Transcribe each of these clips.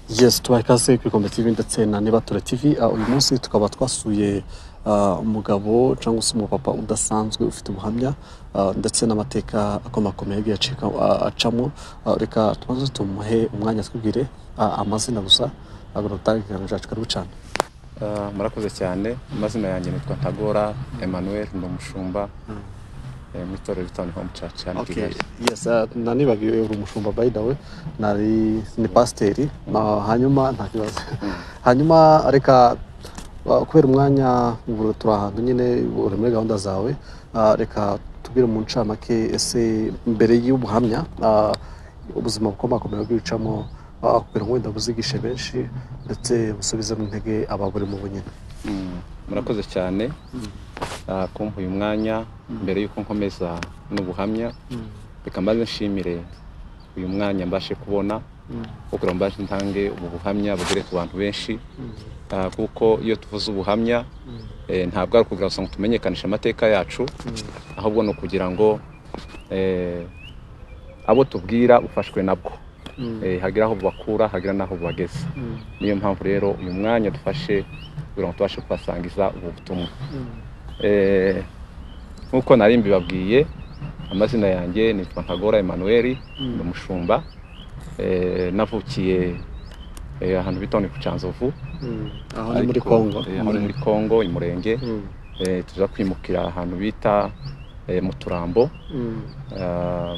Yes tubaha ikaze kuri Kombe TV ndetse na Nibature TV Ah, uyu munsi tukaba twasuye ah, umugabo cyangwa se umupapa udasanzwe ufite ubuhamya ah, ndetse n'amateka akomakomeye yagiye acika- ah, acamo Ah, reka tubanze tumuhe umwanya twibwire ah, amazina gusa agura utange ikiganiro cyacu karibu cyane Ah, murakoze cyane amazina yanjye nitwa ntagora emmanuel ndi umushumba eh, mu itorero ritani home church hano i Okay. kigali Yes, uh, nanibagiwe uri umushumba by the way nari ni pasiteri ma- hanyuma nta kibazo hanyuma reka uh, kubera umwanya ubu turi ahantu nyine uri muri gahunda zawe uh, reka tubwire mu ncamake ese mbere y'ubuhamya uh, ubuzima bukomakomeye bw'ibicamo uh, kugira ngo wenda buzigishe benshi ndetse busubize mu ntege ababurimo bunyine Mm, murakoze cyane ah, kumpa uyu mwanya mbere y'uko nkomeza n'ubuhamya reka mbanze nshimire uyu mwanya mbashe kubona kugira ngo mbashe ntange ubu buhamya bugere ku bantu benshi Ah, kuko iyo tuvuze ubuhamya eh, ntabwo ari ukugira gusa ngo tumenyekanishe amateka yacu ahubwo ni ukugira ngo eh, abo tubwira ufashwe nabwo Eh, hagira aho bubakura hagira n'aho bubageza niyo mpamvu rero uyu mwanya dufashe kugira ngo tubashe kubasangiza ubu butumwa Eh, nk'uko nari mbibabwiye amazina yanjye nitwa ntagora emmanuel ni umushumba Eh, navukiye eh, ahantu bita ngo ni ku cyanzovu aho ni muri ariko, kongo eh, aho ni muri kongo i murenge Mm. Eh, tuza kwimukira ahantu bita eh, mu turambo Mm. Ah,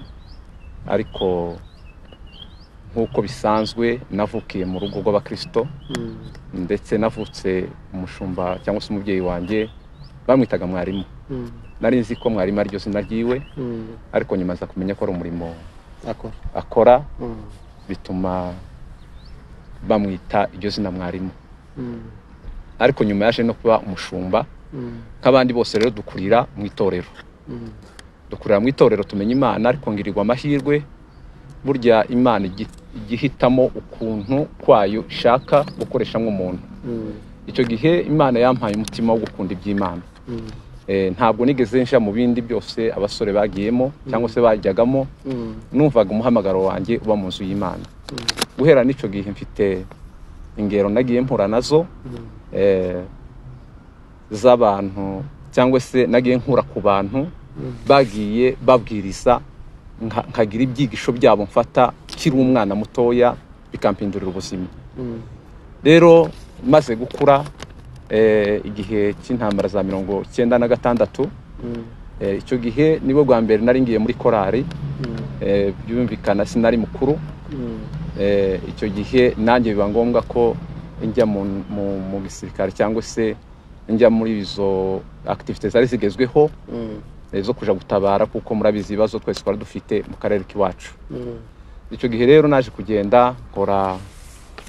ariko nk'uko bisanzwe navukiye mu rugo rw'abakirisito Mm. ndetse navutse umushumba cyangwa se umubyeyi wanjye bamwitaga mwarimu Mm. nari nzi ko mwarimu ariryo zina ryiwe Mm. ariko nyuma nza kumenya ko ari umurimo Akora. akora Mm. bituma bamwita iryo zina mwarimu Mm. ariko nyuma yaje no kuba umushumba Mm. nk'abandi bose rero dukurira mu itorero Mm. dukorera mu itorero tumenya imana ariko ngirirwa amahirwe burya imana igi- ijya ihitamo ukuntu kwayo ishaka gukoreshamo umuntu Mm. icyo gihe imana yampaye umutima wo gukunda iby'imana Mm. Eh, ntabwo nigeze nja mu bindi byose abasore bagiyemo cyangwa se bajyagamo Mm. numvaga umuhamagaro wanjye uba mu nzu y'imana guhera n'icyo gihe mfite ingero nagiye mpura nazo Mm. eh, z'abantu cyangwa se nagiye nkura ku bantu bagiye babwiriza nka- nkagira ibyigisho byabo mfata kiri umwana mutoya bikampindurira ubuzima Mm. rero maze gukura eh, igihe cy'intambara za mirongo cyenda na gatandatu Mm. eh, icyo gihe nibwo bwa mbere nari ngiye muri korali Mm. eh, byumvikana sinari mukuru Mm. eh, icyo gihe nanjye biba ngombwa ko njya mu, mu, mu gisirikare cyangwa se njya muri izo akitivite zari zigezweho Mm. eh, zo kuja gutabara kuko murabizi ibibazo twese twari dufite mu karere k'iwacu Mm. icyo gihe rero naje kugenda nkora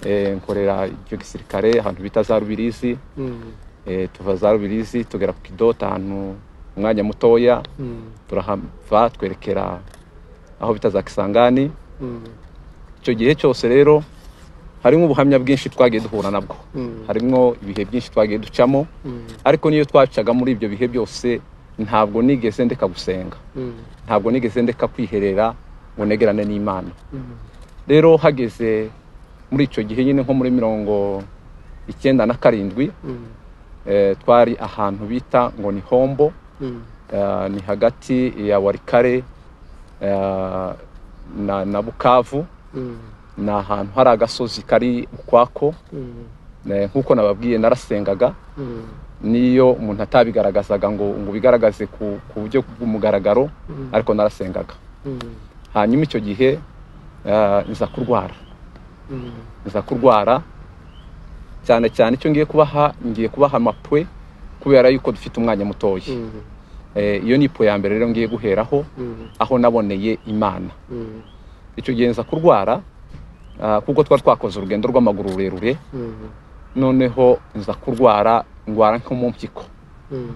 eh, nkorera icyo gisirikare ahantu bita za rubirizi Mm. eh, tuva za rubirizi tugera ku kidota ahantu umwanya mutoya Mm. turahava twerekera aho bita za kisangani Mm. icyo gihe cyose rero harimo ubuhamya bwinshi twagiye duhura nabwo Mm. harimo ibihe byinshi twagiye ducamo Mm. ariko n'iyo twacaga muri ibyo bihe byose ntabwo nigeze ndeka gusenga Mm. ntabwo nigeze ndeka kwiherera ngo negerane n'imana Mm. rero hageze muri icyo gihe nyine nko muri mirongo icyenda na karindwi Mm. eh, twari ahantu bita ngo ni hombo Mm. eh, ni hagati ya warikare eh, na, na bukavu Mm. ni ahantu hari agasozi kari ukwako Mm. eh, nk'uko nababwiye narasengaga Mm. niyo umuntu atabigaragazaga ngo ngo ubigaragaze ku, ku buryo bw'umugaragaro Mm. ariko narasengaga Mm. hanyuma icyo gihe eh, nza kurwara Mm. nza kurwara cyane cyane icyo ngiye kubaha ngiye kubaha amapwe kubera yuko dufite umwanya mutoya Mm. Eh, iyo ni ipo ya mbere rero ngiye guheraho Mm. aho naboneye imana Mm. icyo gihe nza kurwara ah, kuko twari twakoze urugendo rw'amaguru rurerure Mm. noneho nza kurwara ndwara nko mu mpyiko Mm.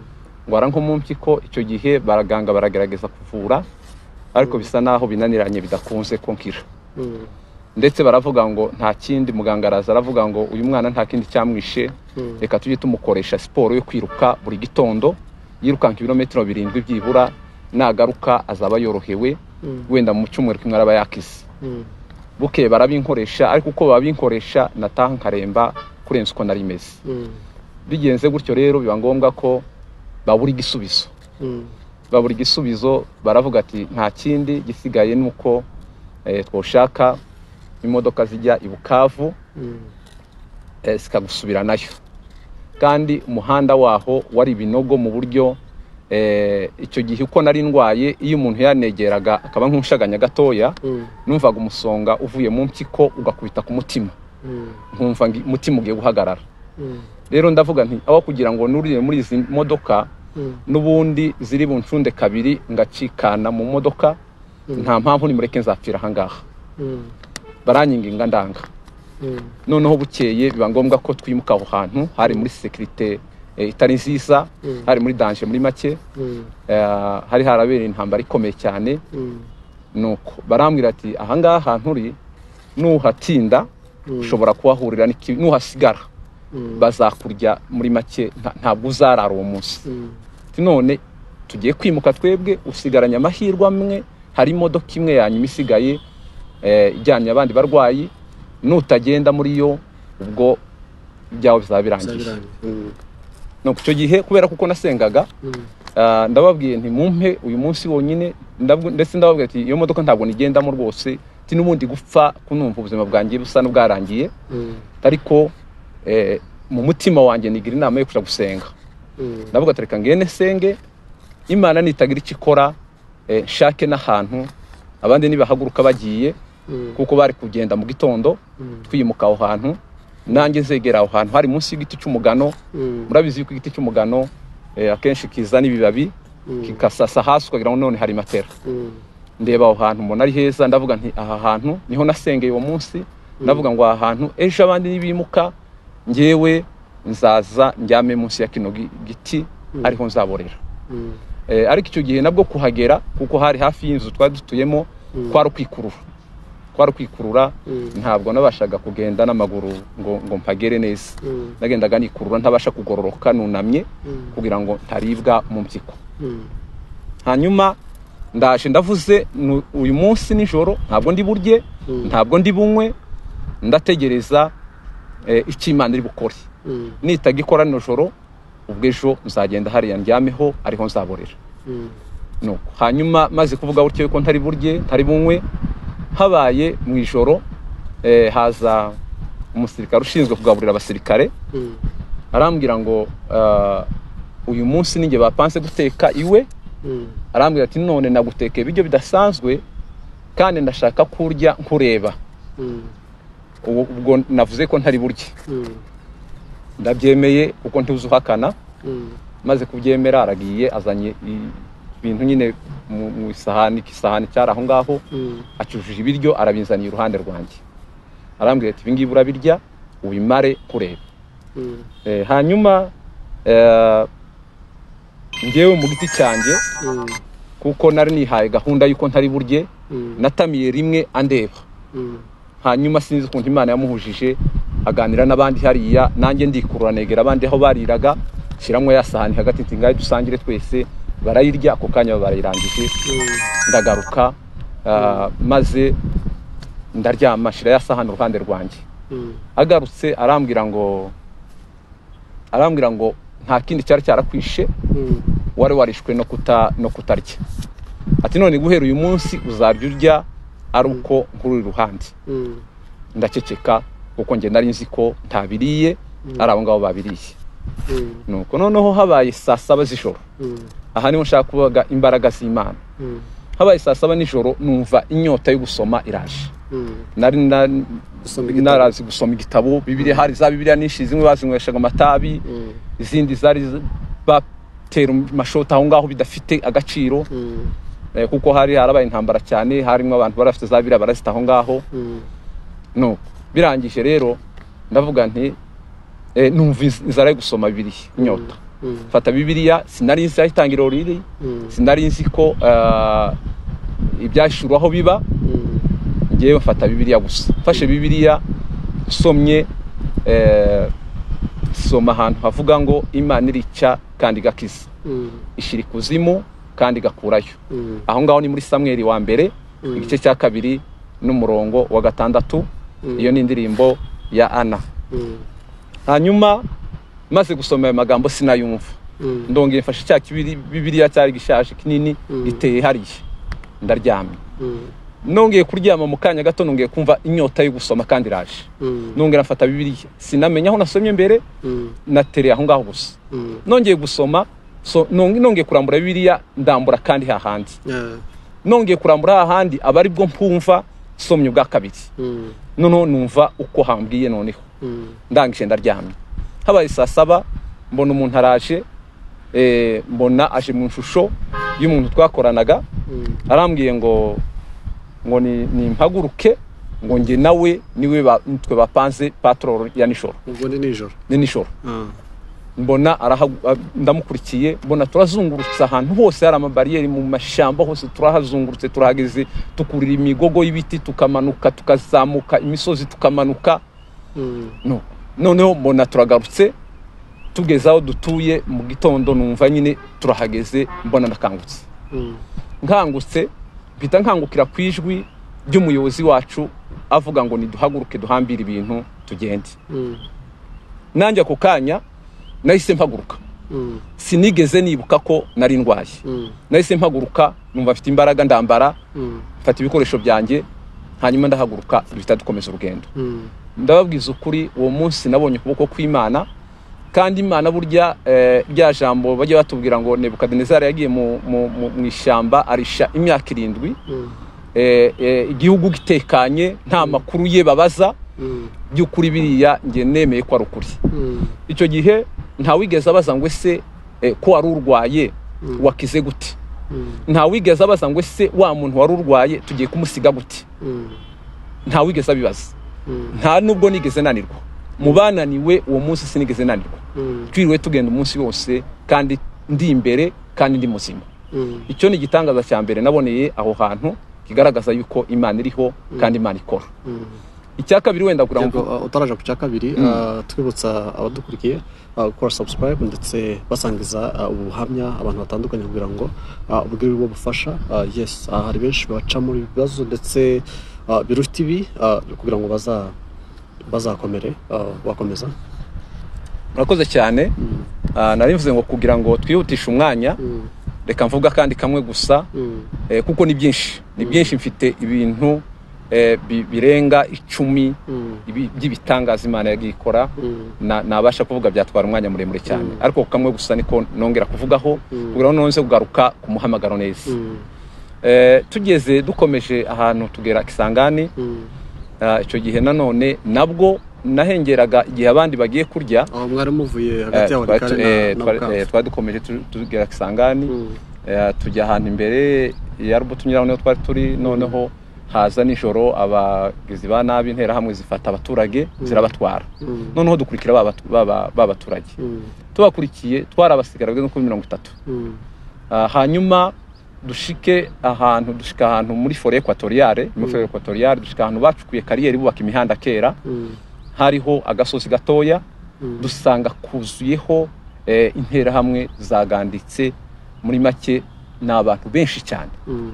ndwara nko mu mpyiko icyo gihe baraganga baragerageza kuvura ariko bisa naho binaniranye bidakunze ko nkira Mm. ndetse baravuga ngo nta kindi muganga araza aravuga ngo uyu mwana nta kindi cyamwishe Mm. reka tujye tumukoresha siporo yo kwiruka buri gitondo yirukanka ibirometero birindwi byibura nagaruka azaba yorohewe Mm. wenda mu cyumweru kimwe araba yakize Mm. buke barabinkoresha ariko uko babinkoresha nataha nkaremba kurenza uko nari meze bigenze gutyo rero biba ngombwa ko babura igisubizo babura igisubizo baravuga ati nta kindi gisigaye ni uko eh, twoshaka imodoka zijya i bukavu eh, zikagusubira nayo kandi umuhanda waho wari ibinogo mu buryo eh, icyo gihe uko nari ndwaye iyo umuntu yanegeraga akaba nk'umushaganya gatoya numvaga umusonga uvuye mu mpyiko ugakubita ku mutima nkumva ngi- umutima ugiye guhagarara rero ndavuga nti aho kugira ngo nurire muri izi modoka n'ubundi ziri buncunde kabiri ngacikana mu modoka nta mpamvu nimureke nzapfira ahangaha baranyinginga ndanga noneho bukeye biba ngombwa ko twimuka aho hantu hari muri sekirite eh, itari nziza hari muri danje muri make eh, hari harabereye intambara ikomeye cyane nuko barambwira ati ahangaha nturi nuhatinda ushobora kuhahurira n'iki- nuhasigara bazakurya muri make nta- ntabwo uzarara uwo munsi Ati, none tugiye kwimuka twebwe usigaranye amahirwe amwe hari imodoka imwe yanyuma isigaye eh, ijyanye abandi barwayi nutagenda muri yo ubwo ibyawe bizaba birangiye nuko icyo gihe kubera kuko nasengaga ah, ndababwiye nti mumpe uyu munsi wonyine ndabwo- ndetse ndababwira ati iyo modoka ntabwo nigendamo rwose ti n'ubundi gupfa kunumva ubuzima bwanjye busa n'ubwarangiye ariko eh, mu mutima wanjye nigira inama yo kujya gusenga ndavuga ati reka ngene senge imana nitagira icyo ikora eh, nshake n'ahantu abandi nibahaguruka bagiye kuko bari kugenda mu gitondo twimuka aho hantu nanjye nzegera aho hantu hari munsi y'igiti cy'umugano murabizi yuko igiti cy'umugano eh, akenshi kiza n'ibibabi kikasasa hasi ukagira ngo none hari matera ndeba aho hantu mbona ari heza ndavuga nti aha hantu niho nasengeye uwo munsi ndavuga ngo aha hantu ejo abandi nibimuka ngewe nzaza njyame munsi ya kino gi- giti ariho nzaborera Eh, ariko icyo gihe nabwo kuhagera kuko hari hafi y'inzu twari dutuyemo kwari ukwikurura kwari ukwikurura ntabwo nabashaga kugenda n'amaguru ngo ngo mpagere neza nagendaga nikurura ntabasha kugororoka nunamye kugira ngo ntaribwa mu mpyiko hanyuma ndaje ndavuze nu- uyu munsi nijoro ntabwo ndi burye ntabwo ndi bunywe ndategereza eh, icyo imana iri bukore nitaga ikora nijoro ubwo ejo nzagenda hariya ndyameho ariho nzaborera nuko hanyuma maze kuvuga gutyo yuko ntari burye ntari bunywe habaye mu ijoro eh, haza umusirikare ushinzwe kugaburira abasirikare arambwira ngo ah, uyu munsi ninjye bapanse guteka iwe arambwira ati none nagutekeye ibiryo bidasanzwe kandi ndashaka kurya nkureba Ubu- ubwo navuze ko ntari burye ndabyemeye kuko ntuzi uhakana maze kubyemera aragiye azanye i- ibintu nyine mu mu isahani ikisahani cyari aho ngaho acujuje ibiryo arabinzaniye iruhande rwanjye arambwira ati ibingibi urabirya ubimare kureba Eh, hanyuma eh, ngewe mu giti cyanjye kuko nari nihaye gahunda y'uko ntari burye natamiye rimwe andeba hanyuma sinzi ukuntu imana yamuhujije aganira n'abandi hariya nanjye ndikurura negera abandi aho bariraga shyiramo ya sahani hagati ati ngahe dusangire twese barayirya ako kanya barayirangije ndagaruka ah, maze ndaryama shira ya sahani uruhande rwanjye agarutse arambwira ngo arambwira ngo nta kindi cyari cyarakwishe wari warishwe no kuta no kutarya ati none guhera uyu munsi uzarya urya ari uko nkurura iruhande ndaceceka kuko njye nari nzi ko ntabiriye ari abo ngabo babiriye nuko noneho habaye saa saba z'ijoro aha niho nshaka kuvuga imbaraga z'imana habaye saa saba nijoro numva inyota yo gusoma iraje nari na- Gusoma igitabo. narazi gusoma igitabo bibiliya hari za bibiliya nyinshi zimwe bazinyweshaga amatabi izindi zari z- batera amashoti aho ngaho bidafite agaciro Eh, kuko hari harabaye intambara cyane harimo abantu bari bafite za biriya barazita aho ngaho no birangije rero ndavuga nti eh, numva iz- inzara yo gusoma bibiliya inyota mfata bibiliya sinari nzi aho itangiriro riri sinari nzi ko ah, ibyahishuriwe aho biba ngewe mfata bibiliya gusa mfashe bibiliya nsomye eh, soma ahantu havuga ngo imana irica kandi igakiza ishyira ikuzimu kandi igakurayo aho ngaho ni muri samweri wa mbere igice cya kabiri n'umurongo wa gatandatu iyo ni indirimbo ya ana Mm, hanyuma maze gusoma ayo magambo sinayumva mm, ndongeye mfashe cya kibiri bibiriya cyari gishaje kinini Mm. giteye hariya ndaryamye mm, nongeye kuryama mu kanya gato nongeye kumva inyota yo gusoma kandi iraje mm, nongera mfata bibiriya sinamenya aho nasomye mbere mm, natereye aho ngaho gusa mm. nongeye gusoma so, nong- nongeye kurambura bibiriya ndambura kandi hahandi Yeah, nongeye kurambura hahandi aba ari bwo mpumva somye ubwa kabiri mm, noneho numva uko hambwiye noneho mm, ndangije ndaryamye habaye saa saba mbona umuntu araje eh, mbona aje mu ishusho y'umuntu twakoranaga mm, arambwiye ngo ngo ni- nimpaguruke ngo njye nawe niwe ba- twe bapanze patrol ya nijoro ubwo ni nijoro ni nijoro Ah, mbona arahagu- a- ndamukurikiye mbona turazungurutse ahantu hose hari amabariyeri mu mashyamba hose turahazungurutse turahageze tukurira imigogo y'ibiti tukamanuka tukazamuka imisozi tukamanuka mm, no noneho mbona turagarutse tugeze aho dutuye mu gitondo numva nyine turahageze mbona ndakangutse mm, nkangutse mpita nkangukira ku ijwi ry'umuyobozi wacu avuga ngo niduhaguruke duhambire ibintu tugende mm, nanjye ako kanya nahise mpaguruka mm, sinigeze nibuka ko nari ndwaye mm, nahise mpaguruka numva mfite imbaraga ndambara mm, mfata ibikoresho byanjye hanyuma ndahaguruka duhita dukomeza urugendo mm, ndababwiza ukuri uwo munsi nabonye ukuboko kw'imana kandi imana burya eh, rya jambo bajya batubwira ngo nebukadinezari yagiye mu- mu- mu mu ishyamba arisha imyaka irindwi mm, eh, eh, igihugu gitekanye nta makuru ye babaza mm, by'ukuri biriya njye nemeye ko ari ukuri mm, icyo gihe ntawigeze abaza ngo ese eh, ko wari urwaye Mm. wakize gute mm, ntawigeze abaza ngo ese wa muntu wari urwaye tugiye kumusiga gute mm, ntawigeze abibaza mm, nta nubwo nigeze nanirwa mu bananiwe uwo munsi sinigeze nanirwa mm, twiriwe tugenda umunsi wose kandi ndi imbere kandi ndi muzima mm, icyo ni igitangaza cya mbere naboneye aho hantu kigaragaza yuko imana iriho kandi imana ikora mm. icya kabiri wenda kugira yego ngo uh, utaraje ku cya kabiri Mm. uh, twibutsa abadukurikiye uh, gukora subscribe ndetse basangiza uh, ubuhamya abantu batandukanye kugira ngo uh, ubwire bwo bufasha uh, yes uh, hari benshi bacamo ibibazo ndetse uh, biruta ibi uh, kugira ngo baza bazakomere uh, bakomeza murakoze cyane Mm, ah, nari mvuze ngo kugira ngo twihutishe umwanya mm, reka mvuga kandi kamwe gusa mm, eh, kuko ni byinshi ni byinshi mfite ibintu eh, bi- birenga icumi mm, ibi- by'ibitangaza imana yagiye ikora mm, na- nabasha kuvuga byatwara umwanya muremure cyane Mm. ariko kamwe gusa niko nongera kuvugaho Mm. kugira ngo nonze kugaruka ku muhamagaro neza mm, Eh, tugeze dukomeje ahantu tugera kisangani mm. ah, icyo gihe nanone nabwo nahengeraga igihe abandi bagiye kurya aho mwari muvuye Eh, hagati yawe twari tu- eh, kare na twari- eh, bukavu twari dukomeje tu- tugera kisangani Mm, Eh, tujya ahantu imbere ya rubuto tunyuraho niho twari turi noneho haza nijoro abagizi ba nabi interahamwe zifata abaturage Mm. zirabatwara mm, noneho dukurikira ba batu- ba- ba- ba baturage mm, tubakurikiye twarabasigara bageze kuri mirongo itatu mm, Ah, hanyuma dushike ahantu dushika ahantu muri fore ekwatoriyare muri Mm. fore ekwatoriyare dushika ahantu bacukuye kariyeri bubaka imihanda kera mm, hariho agasozi gatoya mm, dusanga kuzuyeho eh, interahamwe zaganditse muri make ni abantu benshi cyane mm,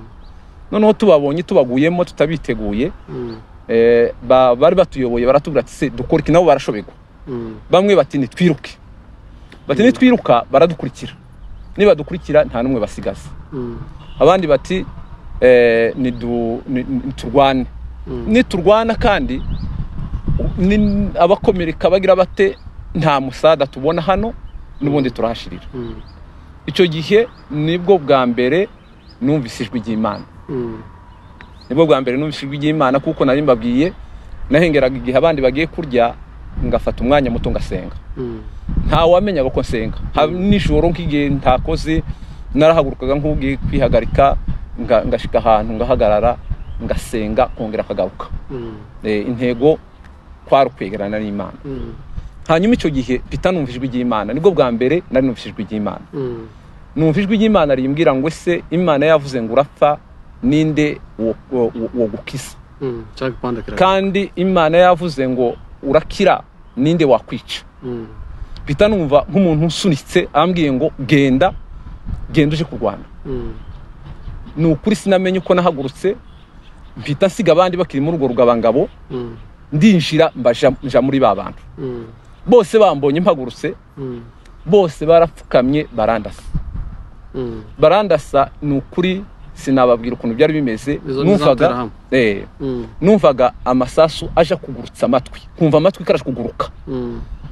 noneho tubabonye tubaguyemo tutabiteguye mm, eh, ba- bari batuyoboye baratubwira ati se dukora iki nabo barashobegwa mm, bamwe bati nitwiruke bati Mm. nitwiruka baradukurikira nibadukurikira nta n'umwe basigaza mm, abandi bati eh, nidu- ni- ni- turwane mm, niturwana kandi ni- abakomereka bagira bate nta musada tubona hano n'ubundi turahashirira mm, icyo gihe nibwo bwa mbere numvise ijwi ry'imana mm. nibwo bwa mbere numvise ijwi ry'imana kuko nari mbabwiye nahengeraga igihe abandi bagiye kurya ngafata umwanya muto ngasenga Mm, nta wamenyaga ko nsenga Ha- nijoro nk'igihe ntakoze narahagurukaga nk'ubwiye kwihagarika nga- ngashika ahantu ngahagarara ngasenga kongera akagaruka mm, Eh, intego kwari ukwegerana n'imana mm, hanyuma icyo gihe mpita numva ijwi ry'imana nibwo bwa mbere nari numva ijwi ry'imana mm, numva ijwi ry'imana rimbwira ngo ese imana yavuze ngo urapfa ninde wo- wo- wo- wogukiza mm. cyangwa igipande kirahari kandi imana yavuze ngo urakira ninde wakwica Mm, mpita numva nk'umuntu usunitse ambwiye ngo genda genda uje kurwana mm, ni ukuri sinamenye uko nahagurutse mpita nsiga abandi bakiri muri urwo rugabangabo Mm, ndinjira mbaja- nja muri ba bantu mm, bose bambonye mpagurutse mm, bose barapfukamye barandasa mm. barandasa ni ukuri sinababwira ukuntu byari bimeze Izo ni za numvaga Abduraham. eh, Mm, numvaga amasasu aje kugurutsa amatwi nkumva amatwi karaje kuguruka mm,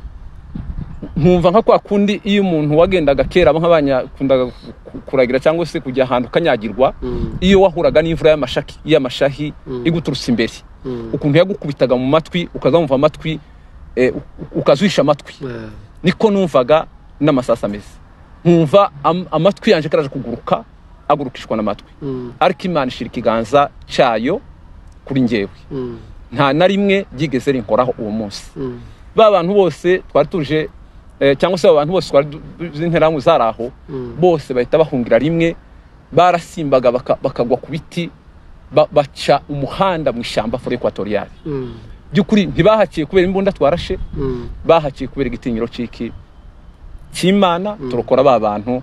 nkumva nka kwa kundi iyo umuntu wagendaga kera abo nk'abanyakundaga ku- ku- kuragira cyangwa se kujya ahantu ukanyagirwa mm, iyo wahuraga n'imvura y'amashaki y'amashahi Mm. iguturutse imbere mm. ukuntu yagukubitaga mu matwi ukazamva amatwi eh, u- ukazwisha amatwi Eh, niko numvaga n'amasasu ameze nkumva am- amatwi yanjye karaje kuguruka agurukishwa n'amatwi mm, ariko imana ishyira ikiganza cyayo kuri njyewe mm, nta na rimwe ryigeze rinkoraho uwo munsi mm, ba bantu bose twari tuje eh, cyangwa se abantu bose twari du- du- z'interahamwe zari aho Mm. bose bahita bahungira rimwe barasimbaga baka- bakagwa ku biti ba- baca umuhanda mu ishyamba fore ekwatoriyali mm, by'ukuri ntibahakiye kubera imbunda twarashe mm, bahakiye kubera igitinyiro cy'iki cy'imana turokora ba bantu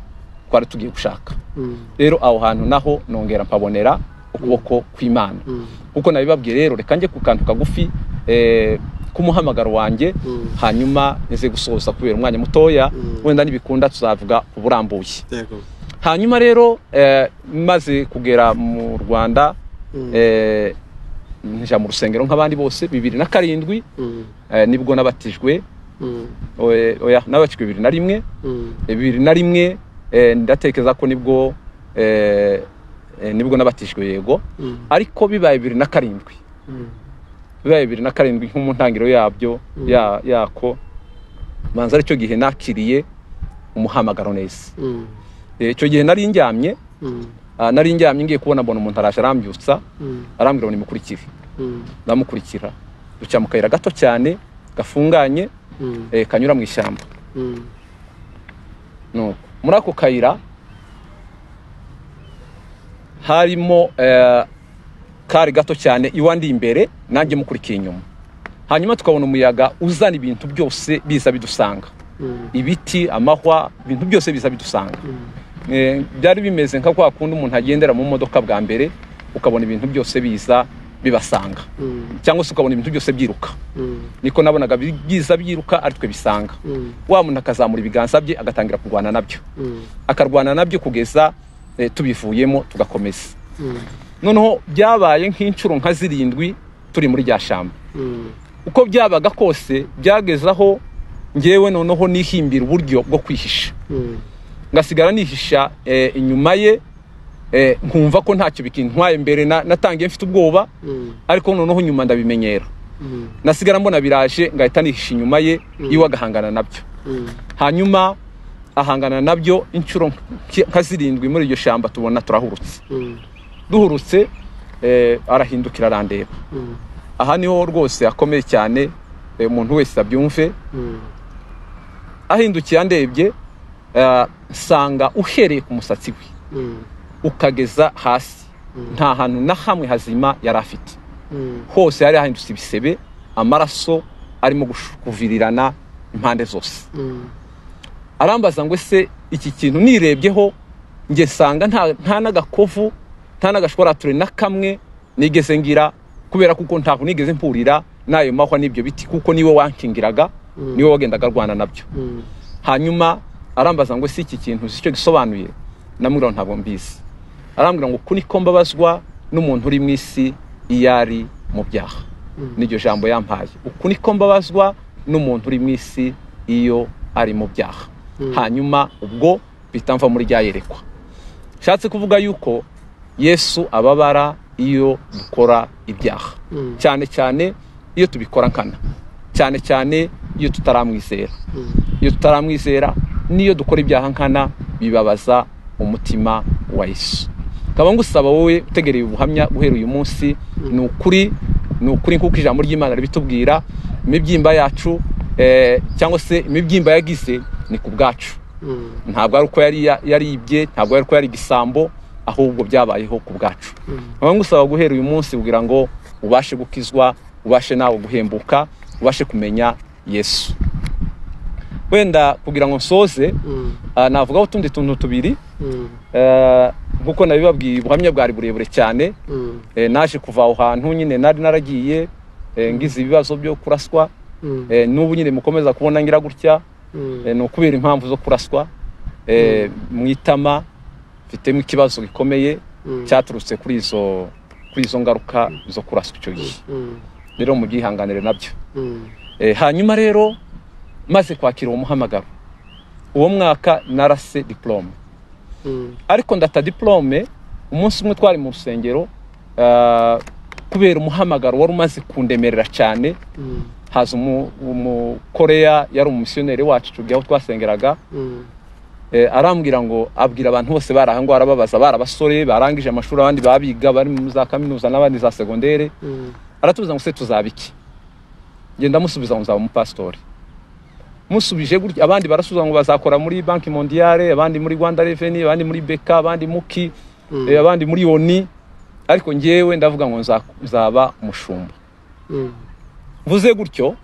twari tugiye gushaka mm, rero aho hantu naho nongera mpabonera ukuboko kw'imana mm, kuko nabibabwiye rero reka njye ku kantu kagufi eh, k'umuhamagaro wanjye Mm. hanyuma nze gusohoza kubera umwanya mutoya Mm. wenda nibikunda tuzavuga uburambuye Yego. hanyuma rero eh, maze kugera mu rwanda Mm. eh, nja mu rusengero nk'abandi bose bibiri na karindwi Mm, eh, nibwo nabatijwe mm, oya oya, nabatijwe bibiri na rimwe mm, bibiri na rimwe eh, ndatekereza ko nibwo eh, eh, nibwo nabatijwe yego mm, ariko bibaye bibiri na karindwi mm, bibaye bibiri na karindwi nko mu ntangiriro yabyo Mm. ya- yako manza aricyo gihe nakiriye umuhamagaro neza mm, Eh, icyo gihe nari njyamye mm, ah, nari njyamye ngiye kubona mbona umuntu araje arambyutsa mm, arambwira ngo nimukurikire mm, ndamukurikira duca mu kayira gato cyane gafunganye mm, eh, kanyura mu ishyamba mm, nuko muri ako kayira harimo eh, kari gato cyane iwe ndi imbere nanjye mukurikiye inyuma hanyuma tukabona umuyaga uzana ibintu byose biza bidusanga mm, ibiti amahwa ibintu byose biza bidusanga mm. Eh, byari bimeze nka kwa kundi umuntu agendera mu modoka bwa mbere ukabona ibintu byose biza bibasanga Mm, cyangwa se ukabona ibintu byose byiruka mm, niko nabonaga bi- biza byiruka aritwe bisanga mm, wa muntu akazamura ibiganza bye agatangira kurwana nabyo mm, akarwana nabyo kugeza eh, tubivuyemo tugakomeza mm, noneho byabaye nk'inshuro nka zirindwi turi muri rya shamba mm, uko byabaga kose byageze aho ngewe noneho nihimbira uburyo bwo kwihisha mm, ngasigara nihisha eh, inyuma ye eh, nkumva ko ntacyo bikintwaye mbere na- natangiye mfite ubwoba mm, ariko noneho nyuma ndabimenyera mm, nasigara mbona biraje ngahita nihisha inyuma ye Mm. iwe agahangana nabyo mm, hanyuma ahangana nabyo inshuro nk- nka zirindwi muri iryo shyamba tubona turahurutse mm, duhurutse eh, arahindukira arandeba mm, aha niho rwose hakomeye cyane eh, umuntu wese abyumve mm. ahindukiye andebye eh, nsanga uhereye ku musatsi we Mm, ukageza hasi Mm. nta hantu na hamwe hazima yari afite mm, hose yari hahindutse ibisebe amaraso arimo gush- kuvirirana impande zose mm, arambaza ngo ese iki kintu nirebyeho njye nsanga nta nta n'agakovu nta n'agashwarature na kamwe nigeze ngira kubera kuko ntabwo nigeze mpurira n'ayo mahwa n'ibyo biti kuko niwe wankingiraga Mm. niwe wagendaga arwana nabyo mm, hanyuma arambaza ngo ese iki kintu uzi icyo gisobanuye namubwira ngo ntabwo mbizi arambwira ngo uku niko mbabazwa n'umuntu uri mu isi iyo ari mu byaha n'iryo jambo yampaye uku niko mbabazwa n'umuntu uri mu isi iyo ari mu byaha Mm. hanyuma ubwo bihita mva muri rya yerekwa nshatse kuvuga yuko yesu ababara iyo dukora ibyaha Mm. cyane cyane iyo tubikora nkana cyane cyane iyo tutaramwizera mm. iyo tutaramwizera n'iyo dukora ibyaha nkana bibabaza umutima wa yesu nkaba ngusaba wowe utegereye ubuhamya guhera uyu munsi ni ukuri ni ukuri nk'uko ijambo ry'imana ribitubwira imibyimba yacu eh, cyangwa se imibyimba yagize ni ku bwacu Mm, ntabwo ari uko yari ya- yaribye ntabwo ari uko yari igisambo ahubwo byabayeho ku bwacu Mm. nkaba ngusaba guhera uyu munsi kugira ngo ubashe gukizwa ubashe nawe guhembuka ubashe kumenya yesu wenda kugira ngo nsoze mm, ah, navugaho utundi tuntu tubiri mm, Eh, nk'uko nabibabwiye ubuhamya bwari burebure cyane Mm, eh, naje kuva aho hantu nyine nari naragiye eh, ngize ibibazo byo kuraswa mm, eh, n'ubu nyine mukomeza kubona ngira gutya mm, eh, ni ukubera impamvu zo kuraswa eh, mu itama mfitemo ikibazo gikomeye mm, cyaturutse kuri izo kuri izo ngaruka zo kuraswa icyo gihe mm, rero mubyihanganire nabyo mm, Eh, hanyuma rero maze kwakira uwo muhamagaro uwo mwaka narase diporome mm, ariko ndata diporome umunsi umwe twari mu rusengero ah, kubera umuhamagaro wari umaze kundemerera cyane mm, haza umu- umukoreya yari umumisiyoneri wacu tujya aho twasengeraga mm, eh, arambwira ngo abwira abantu bose bari aha ngaho arababaza bari abasore barangije amashuri abandi babiga bari mu za kaminuza n'abandi za segondere mm, aratubuza ngo se tuzaba iki genda musubiza ngo nzaba umupasitori musubije gutya abandi barasubiza ngo bazakora muri banki mondiale abandi muri rwanda reveni abandi muri beka abandi muki Mm. eh, abandi muri oni ariko ngewe ndavuga ngo nza- nzaba umushumba mm, mvuze gutyo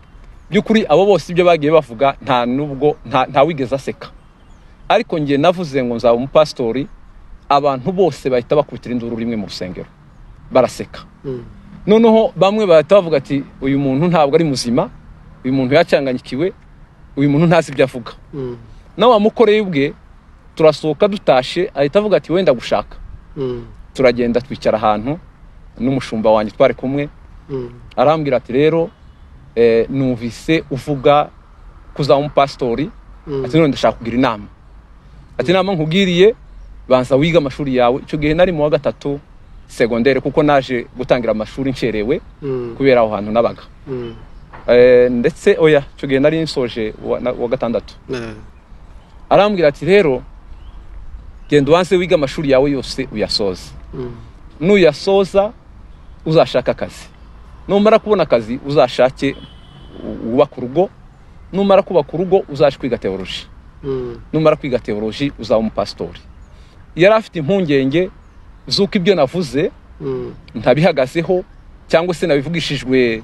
by'ukuri abo bose ibyo bagiye bavuga nta nubwo nta ntawigeze aseka ariko ngiye navuze ngo nzaba umupasitori abantu bose bahita bakubitira induru rimwe mu rusengero baraseka mm, noneho bamwe bahita bavuga ati uyu muntu ntabwo ari muzima uyu muntu yacyanganyikiwe uyu muntu ntazi ibyo avuga mm, nawe wamukoreye ubwe turasohoka dutashe ahita avuga ati wenda gushaka mm, turagenda twicara ahantu n'umushumba wanjye twari kumwe mm, arambwira ati rero eh, numvise uvuga kuzaba umupasitori mm, ati none ndashaka kugira inama ati inama nkubwiriye banza wiga amashuri yawe icyo gihe nari mu wa gatatu segondere kuko naje gutangira amashuri ncerewe mm, kubera aho hantu nabaga mm, Eh, ndetse oya icyo gihe nari nsoje uwa- na- uwa gatandatu eh, arambwira ati rero genda ubanze wiga amashuri yawe yose uyasoze mm, nuyasoza uzashaka akazi numara kubona akazi uzashake u- wubake urugo numara kubaka urugo uzaje kwiga teoloji mm, numara kwiga teoloji uzaba umupasitori yari afite impungenge z'uko ibyo navuze mm, ntabihagazeho cyangwa se nabivugishijwe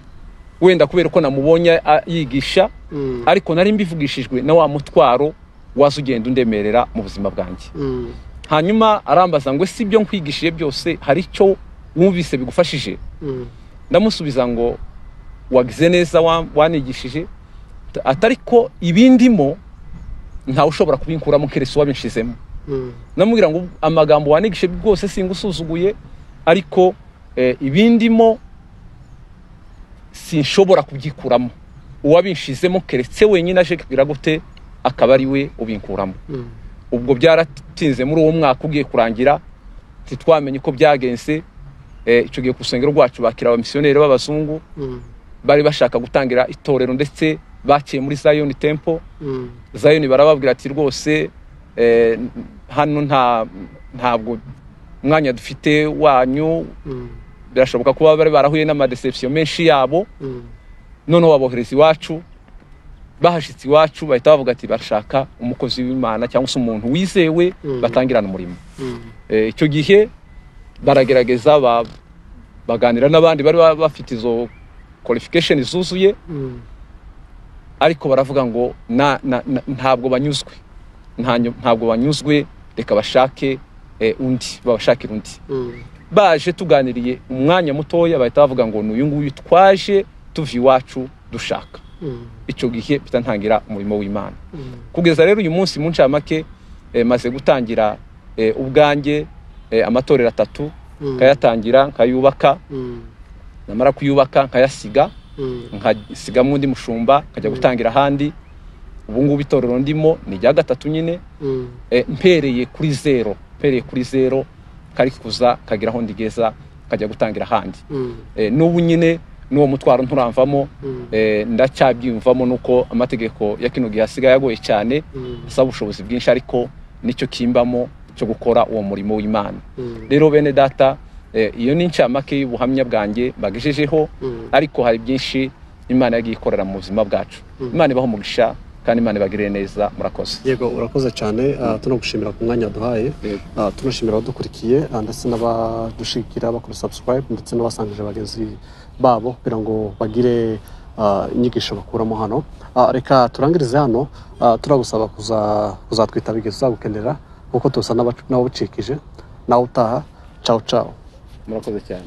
wenda kubera ko namubonye a- yigisha mm, ariko nari mbivugishijwe na wa mutwaro waza ugenda undemerera mu buzima bwanjye mm, hanyuma arambaza ngo si ibyo nkwigishije byose hari icyo wumvise bigufashije mm, ndamusubiza ngo wagize neza wa- wanigishije T- ati ariko ibindimo ntawe ushobora kubinkuramo keretse wabinshizemo mm, namubwira ngo amagambo wanigishije rwose singusuzuguye ariko eh, ibindimo sinshobora kubyikuramo uwabinshizemo keretse wenyine aje kugira gute akaba ari we ubinkuramo mm, ubwo byaratinze muri uwo mwaka ugiye kurangira ntitwamenye uko byagenze Eh, icyo gihe ku rusengero rwacu bakira abamisiyoneri b'abazungu mm, bari bashaka gutangira itorero ndetse bakiye muri zayoni tempo mm, zayoni barababwira ati rwose eh, n- hano nta ntabwo umwanya dufite wanyu mm, birashoboka kuba bari barahuye n'amadeception menshi yabo mm, noneho babohereza iwacu bahashitse iwacu bahita bavuga ati barashaka umukozi w'imana cyangwa se umuntu wizewe Mhm. batangirana umurimo mm, Eh, icyo gihe baragerageza ba- baganira n'abandi bari ba- bafite izo qualification zuzuye mm, ariko baravuga ngo na, na, na, ntabwo banyuzwe Ntanyo- ntabwo banyuzwe reka bashake eh, undi babashakire undi mm, baje tuganiriye umwanya mutoya bahita bavuga ngo ni uyu nguyu twaje tuva iwacu dushaka mm, icyo gihe mpita ntangira umurimo w'imana mm. kugeza rero uyu munsi mu ncamake eh, maze gutangira eh, ubwanjye eh, amatorero atatu Mm. nkayatangira nkayubaka Mm, namara kuyubaka nkayasiga mm, nkasigamo undi mushumba nkajya Mm. gutangira ahandi ubu ngubu itorero ndimo ni irya gatatu nyine mm, eh, mpereye kuri zero mpereye kuri zero kari kuza kagira aho ndigeza nkajya gutangira ahandi mm, eh, n'ubu nyine n'uwo mutwaro nturamvamo mm, eh, ndacyabyiyumvamo nuko amategeko ya kino gihe asigaye agoye cyane mm, asaba ubushobozi bwinshi ariko nicyo kimbamo cyo gukora uwo murimo w'imana mm, rero bene data eh, iyo ni incamake y'ubuhamya bwanjye mbagejejeho mm, ariko hari byinshi imana yagiye ikorera mu buzima bwacu Mm. imana ibaho umugisha kandi imana ibagirire neza murakoze yego urakoze cyane ah, tunagushimira ku mwanya waduhaye Yego. Ah, tunashimira abadukurikiye ah, ndetse n'abadushigikira bakora subscribe ndetse n'abasangije bagenzi babo kugira ngo bagire ah, inyigisho bakuramo hano Ah, reka turangirize hano ah, turagusaba kuza- kuzatwita bigeze uzagukenera kuko tusa n'aba- n'ababucikije nawe utaha cawu cawu murakoze cyane